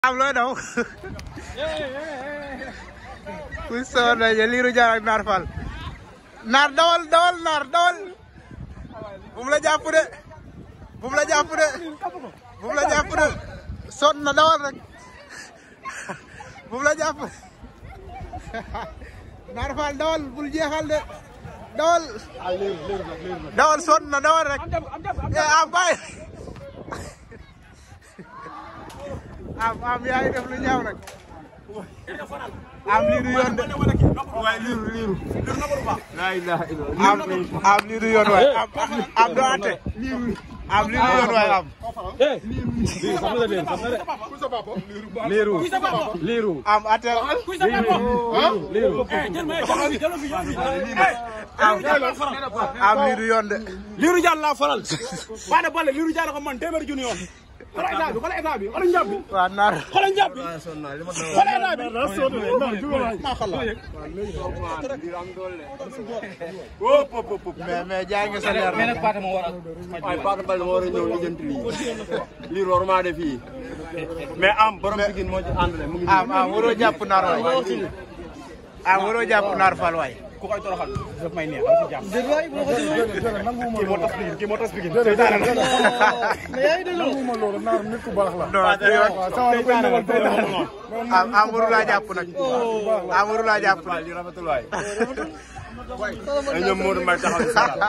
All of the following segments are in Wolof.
am looy daw kuy soor nañu liiru jaar ak naar fal naar dawal dawal naar dawal bu mu la jàpp de bu mu la jàpp de bu mu la jàpp de sonn na dawal rek bu mu la jàpp naar fal dawal bul jeexal de dawal dawal sonn na dawal rek eh am bàyyi am am yaa ngi def lu ñaaw nag am lii du yoon de waaye liiru liiru am am lii du yoon waay am am doo ate am lii du yoon waay am liiru liiru am atel am am lii du yoon de liiru jàll laa faral Fada Baldé liiru jàll ko man téeméeri junni yoon xoolal état bi xoolal état bi xoolal njàpp bi waa naar xoolal njàpp bi xoolal état bi mais mais jaay nga sa leer nag waaye Paate Baldé moo war a ñëw lijjanti lii lii war maa def fii mais am borom Pikine moo ci ànd mu ngi am am waroo jàpp naar waay am waroo jàpp naar fal waay ku koy toroxal daf may neex dama ci jàpp kii moo tas Pikine kii moo tas Pikine seytaane la non du yoon am am waru laa jàpp nag am waru laa jàpp nag lii rafetul waay ay ñoom Modou Mbaye taxaw si sara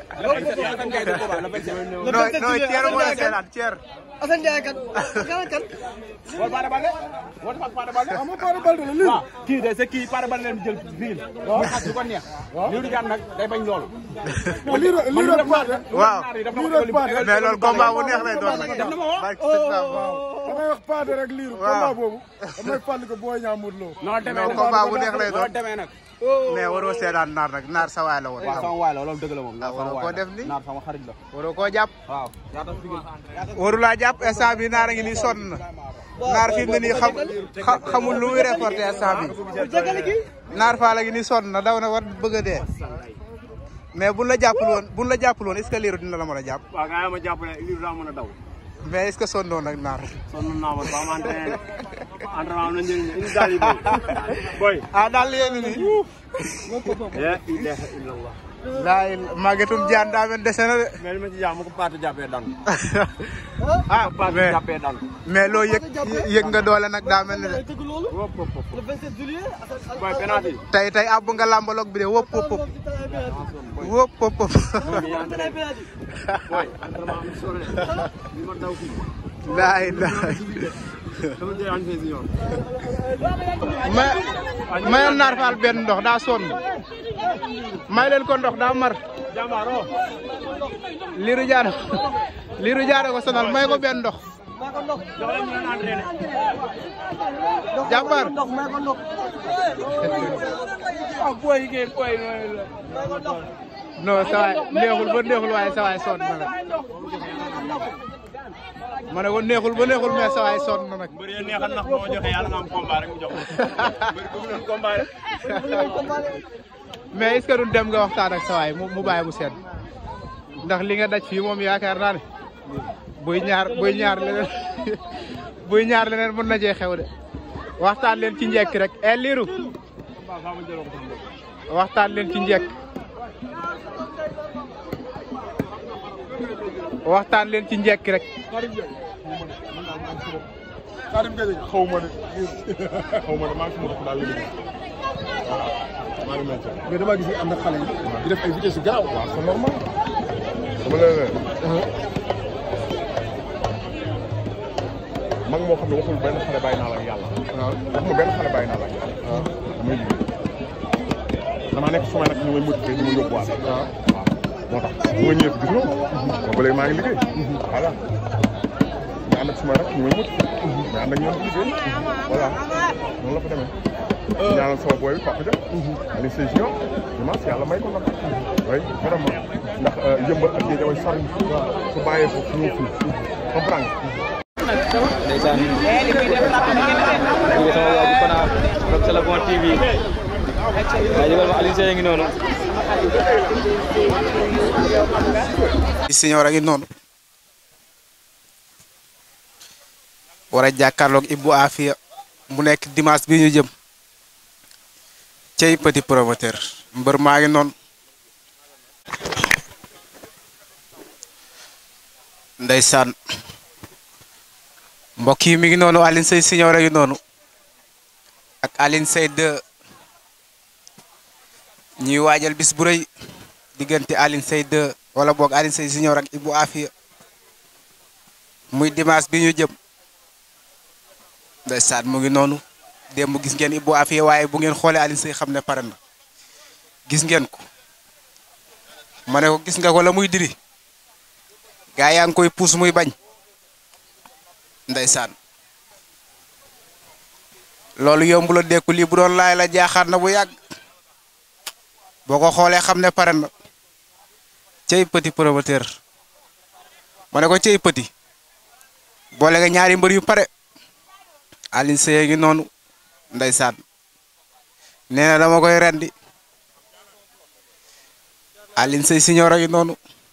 non non ceer moo la seetaan ceer Assane Ndiaye kat kan kan wala Fada Baldé wala Fada Baldé amoo Fada Baldé la lii kii de c'est kii Fada Baldé leen jël Pikine muy xas lu ko neex liiru jàll nag day bañ loolu lii rek Paate waaw daf na ko def mais loolu combat bu neex lay doon nag def na ma woo barke sëñ Bamba damay wax Paate rek liiru Waaw. combat boobu damay fàttali ko booy ñaa Modou Lo noonu demee non nag combat bu neex lay noonu doon demee nag mais waroo seetaan naar nag naar sa waay la woon waaw sama waay la loolu dëgg la moom naar sama waroo waay koo la def ni naar sama xarit la waroo koo jàpp waaw yaa tax Pikine waru laa jàpp instant bi naar a ngi nii sonn na naar fi mu ne nii xam xa- xamul lu muy reporté instant bi naar faa la ngi nii sonn na daw na war bëgg a dee mais buñ la jàppul woon buñ la jàppul woon est ce que liiru dina la mën a jàpp waaw nga ma jàpp ne lii daa mën a daw mais est ce que sonnoon nag naar sonn naa ma ba ma entraîné entraînement am na njëriñ indi daal yi boy boy ah daal yéen nii la ilaha illallah laay màggetum jaan daa mel dese na de mais li ma ci jàmm ko Paate jàppee daan ah Paate mais jàppee daan mais loo yëg yëg nga doole nag daa mel ni de tëgg loolu wop wop wop le 27 juillet boy penalty tey tey àbb nga làmbaloog bi de wóop wóop wóop wóop wóop wóop boy entraînement am solo de li ma daw fii laay laay dama jël entraînement si yoon may mayoon naar faal benn ndox daa sonn may leen ko ndox daa mar jàmbaaro liiru jaara liiru jaara ko sonal may ko benn ndox jox leen ñu leen entraîné jàmbaar ndox may ko ndox ah boy yi ngeen boy non sa waay neexul ba neexul waaye sa waay sonn na nag ma ne ko neexul ba neexul mais sa waay sonn na nag mbër yi neexal nax moo joxe yàlla nga am combat rek mu jox mbër bu ñu combat rek mais est-ce que duñ dem nga waxtaan ak sa waay mu mu bàyyi mu sedd ndax li nga daj fii moom yaakaar naa ne buy ñaar buy ñaar leneen buy ñaar leneen mën na cee xew de waxtaan leen ci njekk rek e liiru waxtaan leen ci njekk waxtaan leen ci njekk rek Karim Gueye xaw ma de xaw ma de maa ngi sama bopp daal la liggéey voilà maa ngi mel mais damaa gis ni am na xale yi di def ay vitesse yu gaaw waaw c'est normal dama leen ne mag moo xam ne waxul benn xale bàyyi naa la ak yàlla waaw waxuma benn xale bàyyi naa la ak yàlla waaw damay liggéey damaa nekk sumay nag ñu may motivé ñu ma yóbbuwaat waaw moo tax bu nga ñëwee gis nga ko ba léegi maa ngi liggéey voilà mais ànd ak sumay nag ñu may motivé mais ànd ak ñoom di liggéey voilà noonu la fa demee ñaanal sama booy bi Papa Dia Aliou Seye Junior dimanche yàlla may ko nag oui vraiment ndax yëmbal ak géej damay sori su bàyyee foofu ñëw fii comprendre ndeysaan ñu ngi sama waa ji Kona Rock Téléphone TV waaye yëgal ma Aliou Seye ngi noonu Signor a ngi noonu war a jàkkaarloog Ibou Afia mu nekk dimanche bi ñu jëm cey petit promoteur mbër maa ngi noonu ndeysaan mbokk yi mi ngi noonu Alioune Seye Signor ngi noonu ak Alioune Seye 2 ñuy waajal bis bu rëy diggante Alioune Seye 2 wala boog Alioune Seye Signor ak Ibou Afia muy dimanche bi ñu jëm ndeysaan mu ngi noonu démb gis ngeen Ibou Afia waaye bu ngeen xoolee Alioune Seye xam ne pare na gis ngeen ko ma ne ko gis nga ko la muy diri gaa yaa ngi koy puus muy bañ ndeysaan loolu yomb la dekku lii bu doon laay la jaaxaar na bu yàgg boo ko xoolee xam ne pare na cey petit promoteur ma ne ko cey petit boole nga ñaari mbër yu pare Alioune Seye ngi noonu ndeysaan nee na dama koy rendi Alioune Seye Signor a ngi noonu